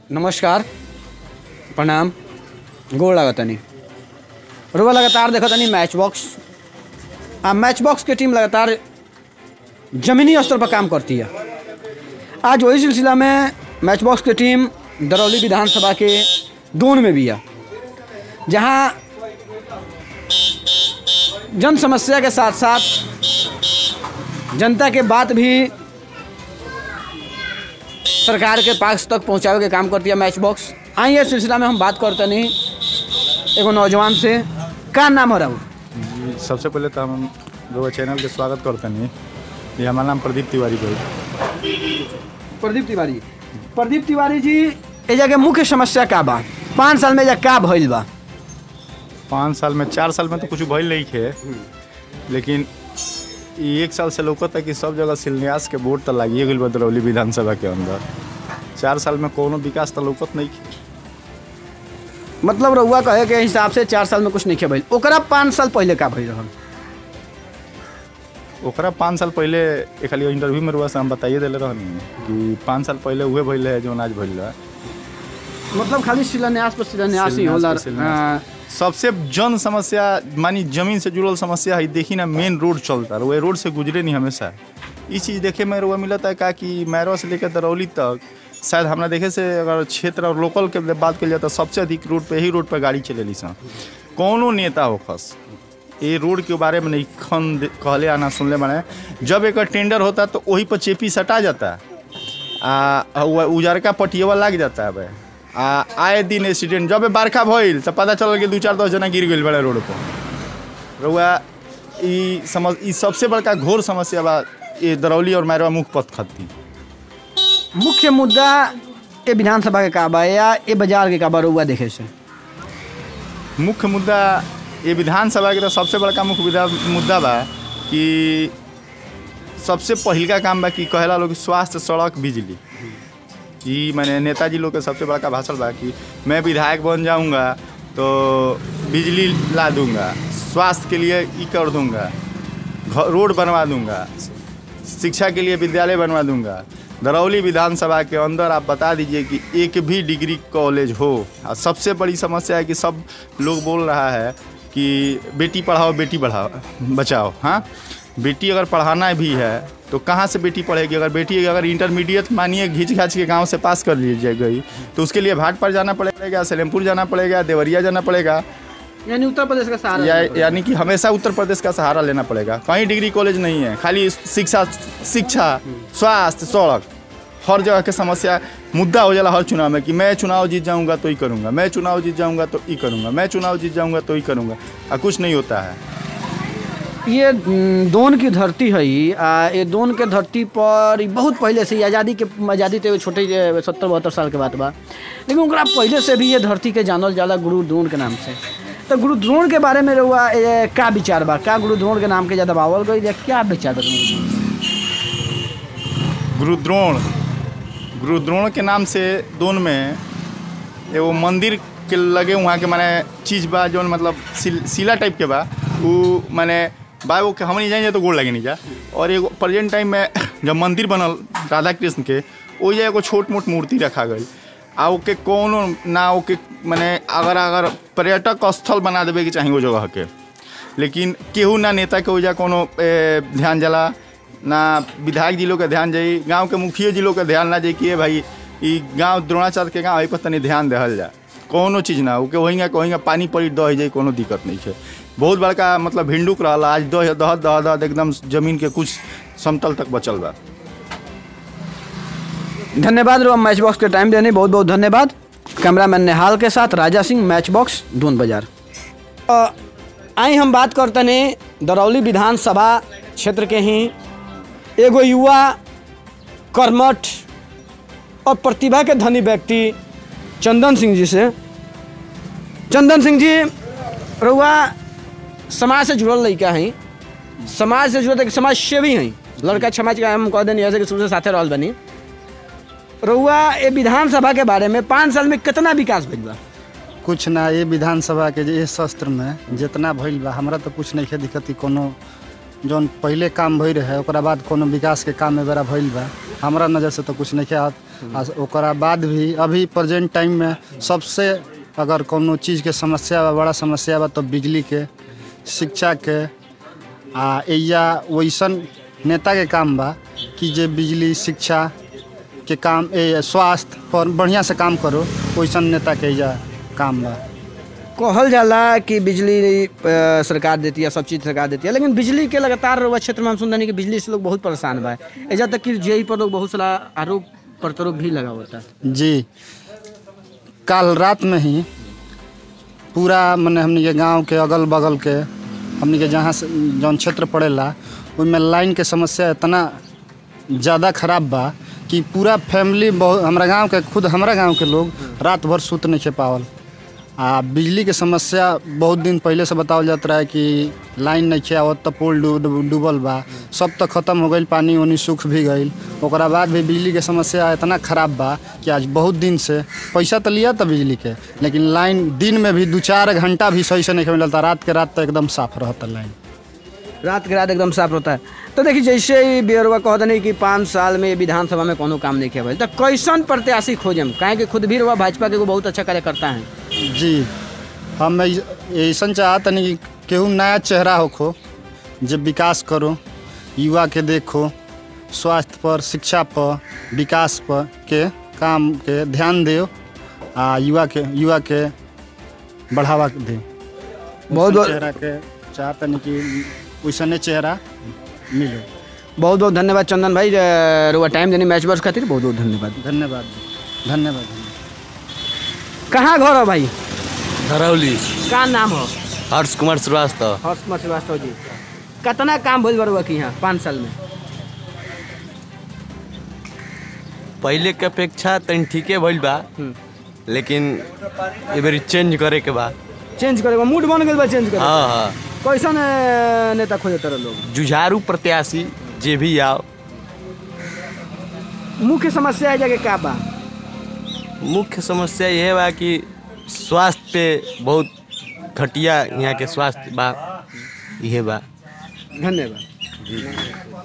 नमस्कार प्रणाम गोड़ लागतनी रुआ लगातार देखतनी मैच बॉक्स आ मैच बॉक्स के टीम लगातार जमीनी स्तर पर काम करती है आज वही सिलसिला में मैच बॉक्स की टीम दरौली विधानसभा के दोन में भी है जहाँ जन समस्या के साथ साथ जनता के बात भी सरकार के पास तक पहुंचावे के काम करती है मैच बॉक्स आइए इस सिलसिला में हम बात करते नहीं एगो नौजवान से का नाम हो रहा हूँ सबसे पहले तो हम लोग चैनल के स्वागत करते नहीं ये हमारा नाम प्रदीप तिवारी भाई प्रदीप तिवारी प्रदीप तिवारी जी ए जगह मुख्य समस्या का बा पाँच साल में एजा का भइल बा पाँच साल में चार साल में तो कुछ भइल नहीं खे लेकिन ई एक साल से लौकत है कि सब जगह शिलान्यास के बोर्ड तो लागिए गई बदरौली विधानसभा के अंदर चार साल में कोनो विकास तो लौकत नहीं खे मतलब रउआ कहे के हिसाब से चार साल में कुछ नहीं भइल ओकरा पाँच साल पहले का भइल रहल ओकरा पाँच साल पहले एक खाली इंटरव्यू में रुआ से हम बताइए दिले रहनी कि पाँच साल पहले उहे भइल है जो आज भइल है मतलब खाली शिलान्यास पर शिलान्यास ही होला शिलान्यास पर शिलान्यास। सबसे जन समस्या मानी जमीन से जुड़ल समस्या है देखी ना मेन रोड चलता है वो रोड से गुजरे नहीं हमेशा ये चीज़ देखे में रुआ मिलता है का कि मैरो से लेकर दरौली तक शायद हमरा देखे से अगर क्षेत्र और लोकल के बात कल जाए तो सबसे अधिक रोड पे ही रोड पे गाड़ी चलेली सन कौनो नेता होखस ये रोड के बारे में नहीं खन दे- कहले आना सुनले माने जब एक टेंडर होता तो वही पर चेपी सटा जाता है आ आ उ- उजरका पटियवा लग जाता है बे आ आए दिन एक्सीडेंट जब बरखा भइल तो पता चलल कि दू चार दस जना गिर गइल बड़े रोड पर रउआ ई समझ ई सबसे बड़का घोर समस्या बा ये दरौली और मैरवा मुख पथ खत्ती मुख्य मुद्दा ए विधानसभा के का बा या ए बाजार के का बा रउआ देखे से मुख्य मुद्दा ये विधानसभा के तो सबसे बड़का मुख्य विधा- मुद्दा बा कि सबसे पहिलका काम बा कि कहेला लोग कि स्वास्थ्य सड़क बिजली कि मैंने नेताजी लोग के सबसे बड़का भाषण बा कि मैं विधायक बन जाऊंगा तो बिजली ला दूंगा स्वास्थ्य के लिए ई कर दूंगा घ- रोड बनवा दूंगा शिक्षा के लिए विद्यालय बनवा दूंगा दरौली विधानसभा के अंदर आप बता दीजिए कि एक भी डिग्री कॉलेज हो और सबसे बड़ी समस्या है कि सब लोग बोल रहा है कि बेटी पढ़ाओ बेटी बढ़ाओ बचाओ हाँ बेटी अगर पढ़ाना भी है तो कहाँ से बेटी पढ़ेगी अगर बेटी अगर इंटरमीडिएट मानिए घींच घाच के गांव से पास कर लीजिए गई तो उसके लिए भाट पर जाना पड़ेगा सलेमपुर जाना पड़ेगा देवरिया जाना पड़ेगा यानी उत्तर प्रदेश का सहारा या लेना पड़ेगा। यानी कि हमेशा उत्तर प्रदेश का सहारा लेना पड़ेगा कहीं डिग्री कॉलेज नहीं है खाली शिक्षा शिक्षा स्वास्थ्य सड़क हर जगह के समस्या मुद्दा हो जाला हर चुनाव में कि मैं चुनाव जीत जाऊंगा तो ही करूंगा मैं चुनाव जीत जाऊंगा तो ही करूंगा मैं चुनाव जीत जाऊंगा तो ही करूंगा और कुछ नहीं होता है ये न, दोन की धरती है ई, आ ये दोन के धरती पर ई बहुत पहले से ही आज़ादी के आज़ादी तो एगो छोटे जे सत्तर बहत्तर साल के बात बा लेकिन ओकरा पहले से भी ये धरती के जानल जाला गुरु द्रोण के नाम से तो गुरु द्रोण के बारे में रहुआ ए, का विचार बा का गुरु द्रोण के नाम के ज़्यादा बावल गई या क्या विचार बा तुमको? गुरुद्रोण गुरुद्रोण के नाम से दोन में एगो मंदिर के लगे वहाँ के माने चीज बा जौन मतलब सिल, सिला टाइप के बा उ माने बा वो के हम नहीं जाएंगे तो गोड़ लगे नहीं जा और एगो प्रेजेंट टाइम में जब मंदिर बनल राधा कृष्ण के ओइजा एगो छोट मोट मूर्ति रखा गई आ ओके कोनो ना ओके माने अगर अगर पर्यटक स्थल बना देवे के चाही वो जगह के लेकिन केहू ना नेता के ओइजा कोनो ए, ध्यान जाला ना विधायक जी लोग के ध्यान जाई गांव के मुखिया जी लोग के ध्यान ना जाई कि ए भाई ई गांव द्रोणाचार्य के गांव एहि पर तनी ध्यान देहल जा कोनो चीज ना ओके वहीं कहीं पानी पड़ी दह जाई कोनो दिक्कत नहीं है बहुत बड़का मतलब भिंडुक रहल आज दह दह दह दह एकदम जमीन के कुछ समतल तक बचल बा धन्यवाद रहुआ मैच बॉक्स के टाइम देने बहुत बहुत धन्यवाद कैमरामैन नेहाल के साथ राजा सिंह मैच बॉक्स दून बाजार अ, आई हम बात करते ने दरौली विधानसभा क्षेत्र के ही एगो युवा कर्मठ और प्रतिभा के धनी व्यक्ति चंदन सिंह जी से चंदन सिंह जी रउआ समाज से जुड़ल लड़का हैं समाज से जुड़ल समाज सेवी हैं लड़का समाज का हम कह देनी ऐसे कि शुरू से साथे रहल बनी रउआ ये विधानसभा के बारे में पाँच साल में कितना विकास भइल बा कुछ ना ये विधानसभा के जे शस्त्र में जितना भइल बा हमरा तो कुछ नहीं दिक्कत कि कोनो जौन पहिले काम भई रहे ओकरा बाद कोनो विकास के काम एबेरा भइल बा हमरा नज़र से तो कुछ नहीं आवत आ ओकरा बाद भी अभी प्रेजेंट टाइम में सबसे अगर कोनो चीज़ के समस्या बा बड़ा समस्या बा तो बिजली के शिक्षा के आ एया वैसन नेता के काम बा कि जे बिजली शिक्षा के काम ए स्वास्थ्य पर बढ़िया से काम करो वैसन नेता के एजा काम बा कहल जाला कि बिजली अ, सरकार देती है सब चीज़ सरकार देती है लेकिन बिजली के लगातार रउआ क्षेत्र में हम सुनते कि बिजली से लोग बहुत परेशान बा ऐसा तक कि जेई पर लोग बहुत सारा आरोप प्रत्यारोप भी लगा होता है जी कल रात में ही पूरा मने हमनी के गांव के अगल बगल के हमनी के जहाँ से जौन क्षेत्र पड़ेला ओइमें लाइन के समस्या इतना ज़्यादा खराब बा कि पूरा फैमिली बहुत हमरा गांव के खुद हमरा गांव के लोग रात भर सुत नहीं खे पावल आ बिजली के समस्या बहुत दिन पहले से बतावल जात रहा है कि लाइन नहीं खे आवत तो पोल डूब डूबल बा सब तो खत्म हो गईल पानी उनी सूख भी गईल ओकरा बाद भी बिजली के समस्या इतना खराब बा कि आज बहुत दिन से पैसा तो लिया था बिजली के लेकिन लाइन दिन में भी दो चार घंटा भी सही से नहीं मिलता रात के रात तो एकदम साफ रहता लाइन रात के रात एकदम साफ रहता है तो देखिए जैसे ही बियरवा कहते नहीं कि पाँच साल में विधानसभा में कोनो काम नहीं किया भाई तो कैसन प्रत्याशी खोजम काहे कि खुद भी रउआ भाजपा के एगो बहुत अच्छा कार्यकर्ता हैं जी हम ऐसा चाहत नहीं कि केहू नया चेहरा होखो जो विकास करो युवा के देखो स्वास्थ्य पर शिक्षा पर विकास पर के काम के ध्यान दे आ युवा के युवा के बढ़ावा दे बहुत वैसन बहुत चेहरा के चाहत नहीं कि वैसने चेहरा मिले बहुत बहुत धन्यवाद चंदन भाई अ, रउआ टाइम देने मैच बॉक्स खातिर बहुत बहुत धन्यवाद धन्यवाद जी धन्यवाद धन्यवाद कहाँ घर हो भाई धरौली का नाम हो हर्ष कुमार श्रीवास्तव हर्ष कुमार श्रीवास्तव जी कितना काम भइल बरुआ की यहाँ पाँच साल में पहिले के अपेक्षा तनी ठीके भइल बा हम्म। लेकिन ए बेरी चेंज करे के बा चेंज करे मूड बन गइल बा चेंज करे हाँ हाँ कैसन अ, नेता खोजे तरह लोग जुझारू प्रत्याशी जे भी आओ मुख्य समस्या है जगह का बा मुख्य समस्या यह बा कि स्वास्थ्य पे बहुत घटिया यहाँ के स्वास्थ्य बा इहे बा धन्यवाद